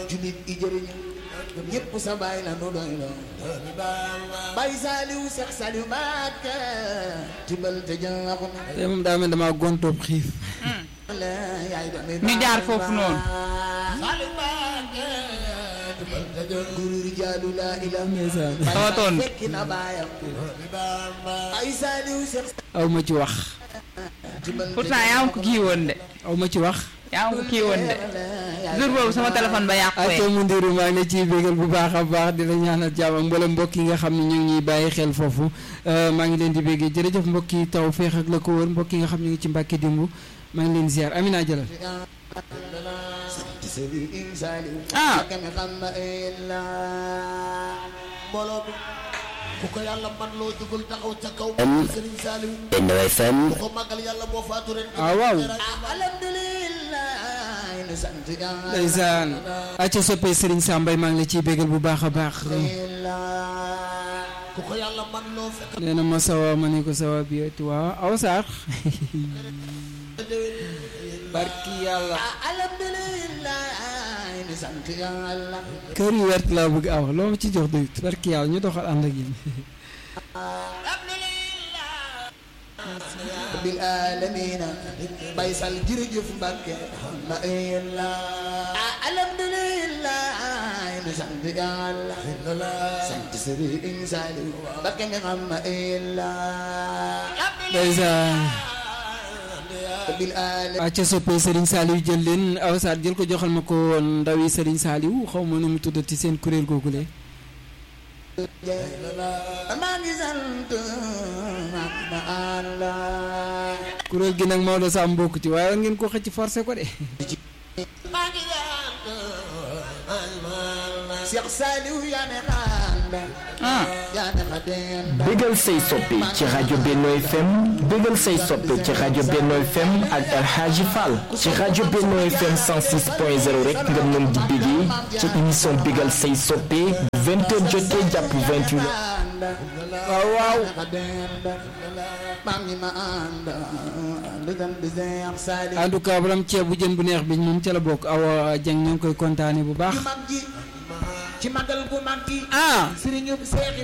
julit i jëriñ ñëpp sa baay la nu doy loo bay Saliou Seex Saliou Mbacké tibal te jaaxu te moom daa mel damaa gontoob xiif na yaay doomi ñu jaar foofu noonu. Saliou Mbacké tibal te jaaxu guru rijaalu laa ilaaha ndeysaan Tawatoon. fekki na baayam bay Saliou Seex aw ma ci wax tibal te pourtant yaa ngi ko kii woon de aw ma ci wax yaa ngi ko kii woon de jour boobu sama téléphone ba yàqu aco mu ndiru maa ngi la ciy bégal bu baax a baax di la ñaanal jàmm ak mboolem mbokk yi nga xam ne ñu ngi ñuy bàyyi xel foofu maa ngi leen di béggee jërëjëf mbokk yi taw feex ak la ko wër mbokk yi nga xam ne ñu ngi ci Mbàkke dimbu maa ngi leen ziar Amina jëlal Ah. mbooloo bi ku ko yàlla man loo jugul taxaw ca kaw Serigne Saliou Benno FM ku ko màggal yàlla moo faatu ren ah waaw alhamdulillah nu sant yàlla ndeysaan aco soppee Serigne Sambay maa ngi la ciy bégal bu baax a baax ku ko yàlla man loo fekk nee na ma sawa ma ne ko sawa bi eti waaw aw saar barki yàlla alhamdulillah nu sant yàlla kër yu wert laa bëgg aw loo ma ci jox doyut barki yàlla ñu doxal ànd ak yéen bil alamina bay sal jërëjëf Mbàkke ma illa alhamdulillah nu sant yàlla sant Sëriñ Saliou Mbàkke mi xam ma illa ndeysaan bil alamina aca soppee Serigne Saliou jël leen aw saar jël ko joxal ma ko ndawi Serigne Saliou xaw ma nu mu tuddati seen kuréel googule maa ngi sant ma Allah kuréel gi nag Maodo Sam mbokk ci waaye war ngeen ko xëcc forcé ko de maa ngi sant Cheikh Saliou yaa ne xaanda ah yaa ne xadenda bégal say soppe ci rajo Benno FM bégal say soppe ci rajo Benno FM ak El Hadji Fall ci rajo Benno FM 106.0 rek nga mën di bégee ci émission bégal say soppe 20h jotee jàpp 28h waaw waaw maam ñi ma ànd ànd dan di Cheikh Saliou en tout cas borom ceeb bu jën bu neex bi moom ca la bokk awa Dieng ñoo ngi koy kontaane bu baax mag ji ci magal gu mag gi ah sëriñu Seex